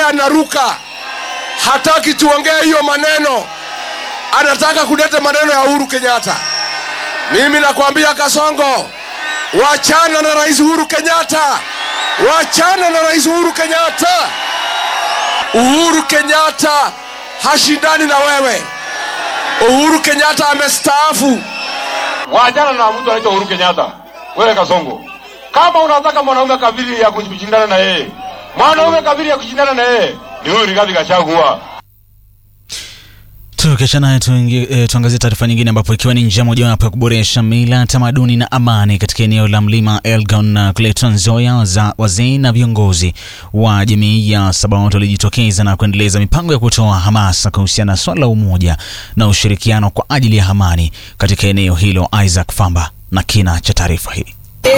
anaruka, hataki tuongee hiyo maneno, anataka kuleta maneno ya Uhuru Kenyatta. Mimi nakwambia Kasongo, wachana na Rais Uhuru Kenyatta, wachana na Rais Uhuru Kenyatta. Uhuru Kenyatta hashindani na wewe. Uhuru Kenyatta amestaafu. Waachana na mtu anaitwa Uhuru Kenyatta. Wewe Kasongo, kama unataka mwanaume kabili ya kushindana na yeye, mwanaume kabili ya kushindana na yeye ni huyu Rigathi Gachagua. Tukiachana e, tuangazie taarifa nyingine ambapo ikiwa ni njia mojawapo ya kuboresha mila, tamaduni na amani katika eneo la mlima Elgon na kule Trans Nzoia, za wazee na viongozi wa jamii ya Sabaot walijitokeza na kuendeleza mipango ya kutoa hamasa kuhusiana na swala la umoja na ushirikiano kwa ajili ya amani katika eneo hilo. Isaac Famba na kina cha taarifa hii.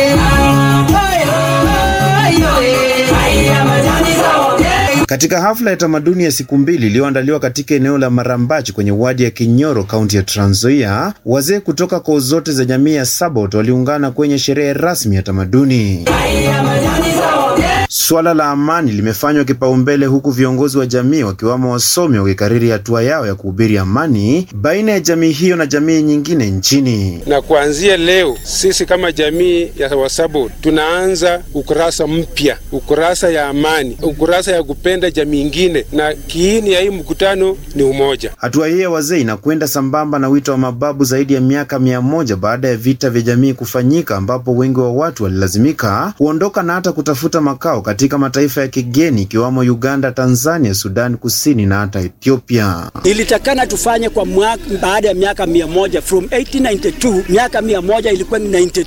Katika hafla ya tamaduni ya siku mbili iliyoandaliwa katika eneo la Marambachi kwenye wadi ya Kinyoro, kaunti ya Trans Nzoia, wazee kutoka koo zote za jamii ya Sabaot waliungana kwenye sherehe rasmi ya tamaduni. Swala la amani limefanywa kipaumbele, huku viongozi wa jamii wakiwamo wasomi wakikariri hatua yao ya kuhubiri amani baina ya jamii hiyo na jamii nyingine nchini. Na kuanzia leo sisi kama jamii ya Wasabot tunaanza ukurasa mpya, ukurasa ya amani, ukurasa ya kupenda jamii ingine, na kiini ya hii mkutano ni umoja. Hatua hii ya wazee inakwenda sambamba na wito wa mababu zaidi ya miaka mia moja baada ya vita vya jamii kufanyika, ambapo wengi wa watu walilazimika kuondoka na hata kutafuta makao katika mataifa ya kigeni ikiwamo Uganda, Tanzania, Sudan Kusini na hata Ethiopia. Ilitakana tufanye kwa mwaka baada ya miaka mia moja from 1892 miaka mia moja ilikuwa ni 90,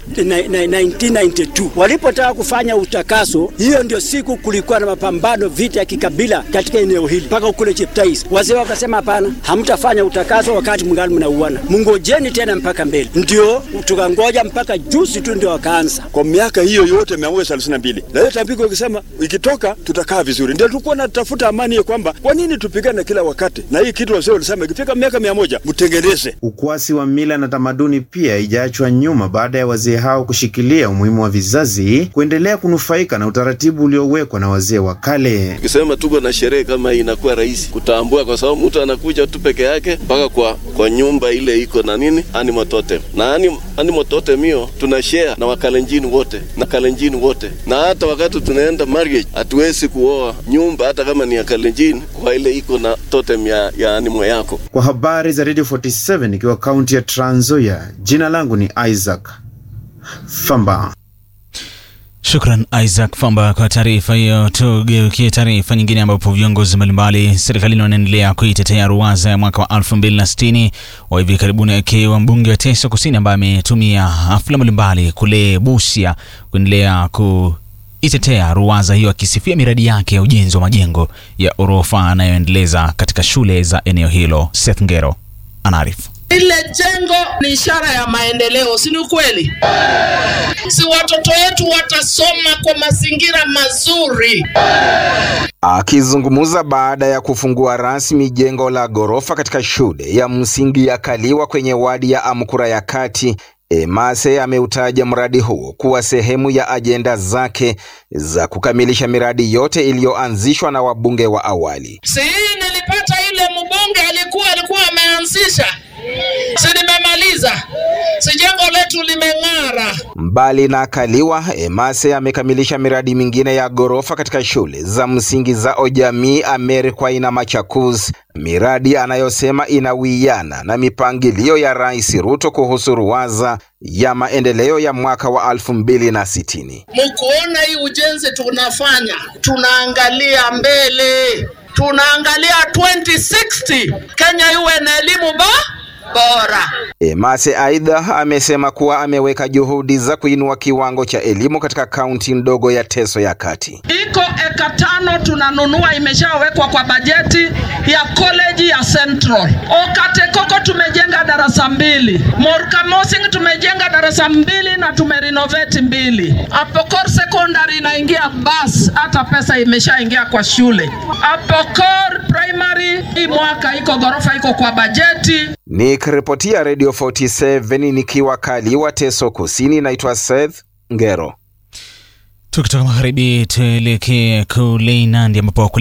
1992 walipotaka kufanya utakaso. Hiyo ndio siku kulikuwa na mapambano, vita ya kikabila katika eneo hili mpaka kule Cheptais. Wazee wakasema hapana, hamtafanya utakaso wakati mngali mnauana, mngojeni tena mpaka mbele. Ndio tukangoja mpaka juzi tu ndio wakaanza. Kwa miaka hiyo yote mia moja thelathini na mbili na hiyo tambiko ikisema ikitoka tutakaa vizuri, ndio tulikuwa natafuta amani ya kwamba kwa nini tupigane kila wakati, na hii kitu wazee walisema ikifika miaka mia moja mtengeneze. Ukwasi wa mila na tamaduni pia haijaachwa nyuma baada ya wazee hao kushikilia umuhimu wa vizazi kuendelea kunufaika na utaratibu uliowekwa na wazee wa kale. Ukisema tuko na sherehe kama hii inakuwa rahisi kutambua, kwa sababu mtu anakuja tu peke yake mpaka kwa kwa nyumba ile iko na nini animal totem, na animal totem hiyo tuna share na wakalenjini wote na kalenjini wote, na hata wakati tunaenda marriage hatuwezi kuoa nyumba hata kama ni ya kalenjini kwa ile iko na totem ya, ya animal yako. Kwa habari za Radio 47 ikiwa kaunti ya Trans Nzoia, jina langu ni Isaac Famba. Shukran Isaac Famba kwa taarifa hiyo. Tugeukie taarifa nyingine, ambapo viongozi mbalimbali serikalini wanaendelea kuitetea ruwaza ya mwaka wa 2060 wa hivi karibuni, akiwa mbunge wa Teso Kusini ambaye ametumia hafla mbalimbali kule Busia kuendelea ku itetea ruwaza hiyo akisifia miradi yake ya ujenzi wa majengo ya orofa anayoendeleza katika shule za eneo hilo. Seth Ngero anaarifu. Ile jengo ni ishara ya maendeleo, si ni ukweli? Si watoto wetu watasoma kwa mazingira mazuri. Akizungumza baada ya kufungua rasmi jengo la ghorofa katika shule ya msingi ya Kaliwa kwenye wadi ya Amkura ya Kati, Emase ameutaja mradi huo kuwa sehemu ya ajenda zake za kukamilisha miradi yote iliyoanzishwa na wabunge wa awali. Si nilipata ile mbunge alikuwa alikuwa ameanzisha, si nimemaliza, si jengo letu limeng'ara. Mbali na Kaliwa, Emase amekamilisha miradi mingine ya ghorofa katika shule za msingi za Ojamii, Amerikwai na Machakos, miradi anayosema inawiana na mipangilio ya Rais Ruto kuhusu ruwaza ya maendeleo ya mwaka wa elfu mbili na sitini. Mkuona hii ujenzi tunafanya, tunaangalia mbele, tunaangalia 2060 Kenya iwe na elimu ba bora. Emase aidha amesema kuwa ameweka juhudi za kuinua kiwango cha elimu katika kaunti ndogo ya Teso ya Kati. Iko eka tano tunanunua, imeshawekwa kwa bajeti ya college ya Central. Okatekoko tumejenga darasa mbili, Morkamosing tumejenga darasa mbili na tumerenovate mbili. Apokor secondary inaingia bus, hata pesa imeshaingia kwa shule. Apokor primary hii mwaka iko ghorofa iko kwa bajeti. Nikiripotia Radio 47 nikiwa Kaliwa, Teso Kusini, naitwa Seth Ngero. Tukitoka magharibi tuelekee kule Nandi ambapo